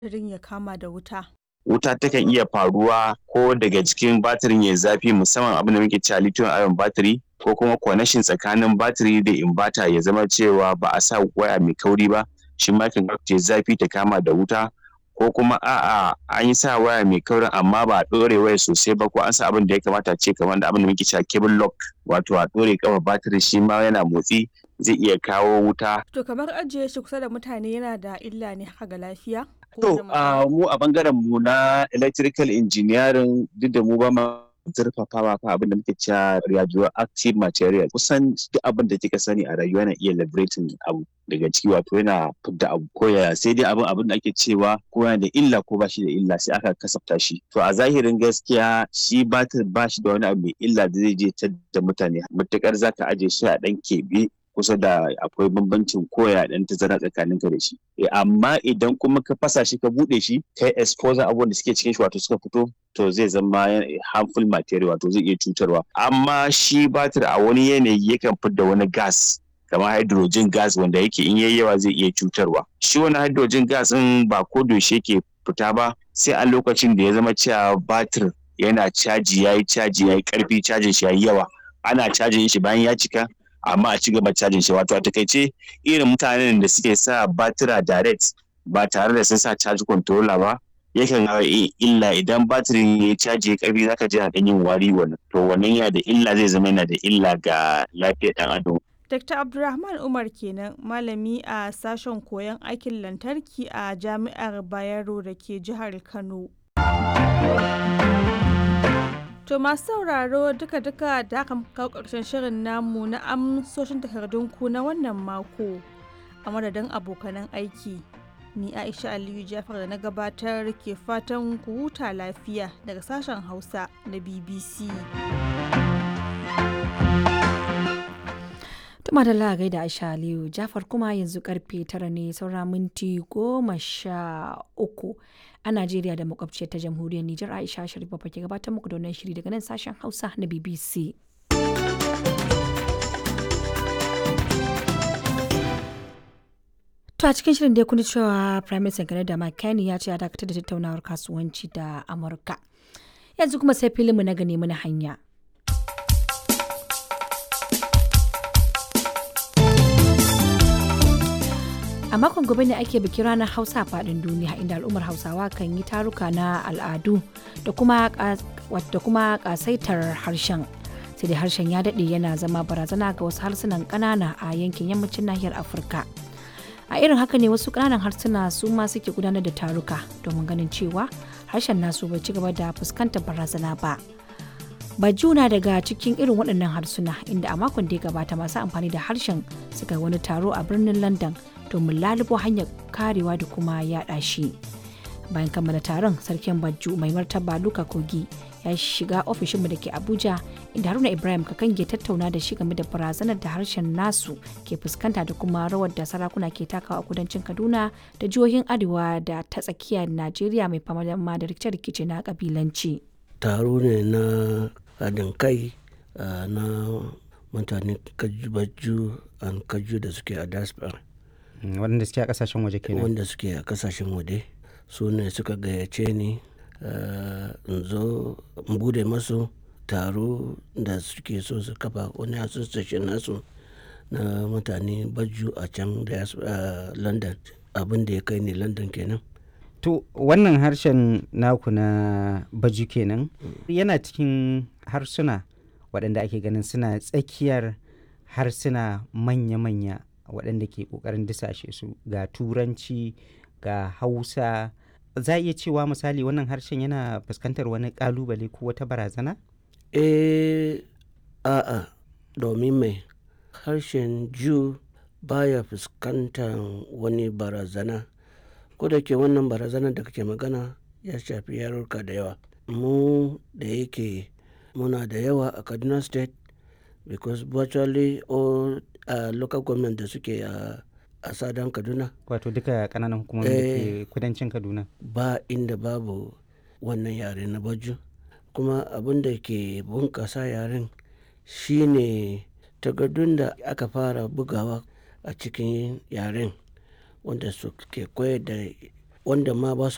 batirin ya kama da wuta? wuta takan iya faruwa ko daga cikin batirin ya zafi musamman abin da muke cewa lithium ion battery ko kuma connection tsakanin batiri da inverter ya zama cewa ba a sa waya mai kauri ba shi ma kan ta zafi ta kama da wuta ko kuma a'a an yi sa waya mai kaurin amma ba a ɗore waya sosai ba ko an sa abin da ya kamata ce kamar da abin da muke cewa cable lock wato a ɗore kafa batiri shi ma yana motsi zai iya kawo wuta. To kamar ajiye shi kusa da mutane yana da illa ne haka ga lafiya? To mu a bangaren mu na electrical engineering duk da mu ba ma zurfafawa kan abin da muke cewa radioactive material kusan duk abin da kika sani a rayuwa yana iya liberating abu daga ciki wato yana fidda abu ko ya sai dai abin abin da ake cewa ko yana da illa ko ba shi da illa sai aka kasafta shi to a zahirin gaskiya shi batir ba shi da wani abu mai illa da zai je da mutane matukar zaka aje shi a dan keɓe kusa da akwai bambancin koya dan tazara tsakanin ka da shi amma idan kuma ka fasa shi ka bude shi kai exposure abubuwan da suke cikin shi wato suka fito to zai zama harmful material wato zai iya cutarwa amma shi batir a wani yanayi yakan fidda wani gas kamar hydrogen gas wanda yake in yayi yawa zai iya cutarwa shi wani hydrogen gas din ba ko yaushe yake fita ba sai a lokacin da ya zama cewa batir yana caji yayi caji yayi karfi cajin shi yayi yawa ana cajin shi bayan ya cika amma a ci gaba cajin shi wato a takaice irin mutanen da suke sa batira direct ba tare da sun sa charge controller ba yakan hawa illa idan batirin ya caji ya karfi zaka ji na yin wari wannan to wannan yana da illa zai zama yana da illa ga lafiyar dan adam Dr. Abdulrahman Umar kenan malami a sashen koyon aikin lantarki a Jami'ar Bayero da ke jihar Kano. To masu sauraro duka-duka da aka kawo ƙarshen shirin namu na amsoshin takardunku na wannan mako a madadin abokanan aiki. Ni Aisha Aliyu Jafar da na gabatar ke fatan ku huta lafiya daga sashen Hausa na BBC. Tuma da lagai da Aisha Aliyu Jafar kuma yanzu karfe tara ne saura minti goma sha uku. a Najeriya da makwabciyar ta jamhuriyar Nijar Aisha Sharifa ke gabatar muku da wannan shiri daga nan sashen Hausa na BBC. To a cikin shirin da ya kuni cewa Prime Minister Canada Mike Carney ya ce ya dakatar da tattaunawar kasuwanci da Amurka. Yanzu kuma sai filinmu na gane mana hanya. a makon gobe ne ake bikin ranar hausa faɗin duniya inda al'ummar hausawa kan yi taruka na al'adu da kuma ƙasaitar harshen sai dai harshen ya daɗe yana zama barazana ga wasu harsunan ƙanana a yankin yammacin nahiyar afirka a irin haka ne wasu ƙananan harsuna su ma suke gudanar da taruka domin ganin cewa harshen nasu bai ci gaba da fuskantar barazana ba Bajuna daga cikin irin waɗannan harsuna inda a makon da ya gabata masu amfani da harshen suka wani taro a birnin london domin lalubo hanyar karewa da kuma yaɗa shi bayan kammala taron sarkin bajju mai martaba luka kogi ya shiga ofishinmu da ke abuja inda haruna ibrahim kakange tattauna da shi game da barazanar da harshen nasu ke fuskanta da kuma rawar da sarakuna ke takawa a kudancin kaduna da jihohin arewa da ta tsakiyar najeriya mai fama da rikice-rikice na kabilanci taro ne na haɗin kai na mutane bajju an kaju da suke a diaspora waɗanda suke a ƙasashen waje kenan wanda suke a ƙasashen waje su ne suka gayyace ni in zo in bude masu taro da suke so su kafa wani association nasu na mutane baju a can da london abin da ya kai ne london kenan to wannan harshen naku na baju kenan yana cikin harsuna waɗanda ake ganin suna tsakiyar harsuna manya-manya waɗanda ke ƙoƙarin disashe su ga turanci ga hausa za a iya cewa misali wannan harshen yana fuskantar wani ƙalubale ko wata barazana? eh a'a domin mai harshen ju baya fuskantar wani barazana ko da ke wannan barazana da kake magana ya shafi yarurka da yawa mu da yake muna da yawa a kaduna state because virtually all uh, local government da suke a a sadan kaduna wato duka kananan hukumomi da ke kudancin kaduna ba inda babu wannan yare na baju kuma abin da ke bunkasa yaren shine takardun da aka fara bugawa a cikin yaren wanda su ke koyar da wanda ma ba su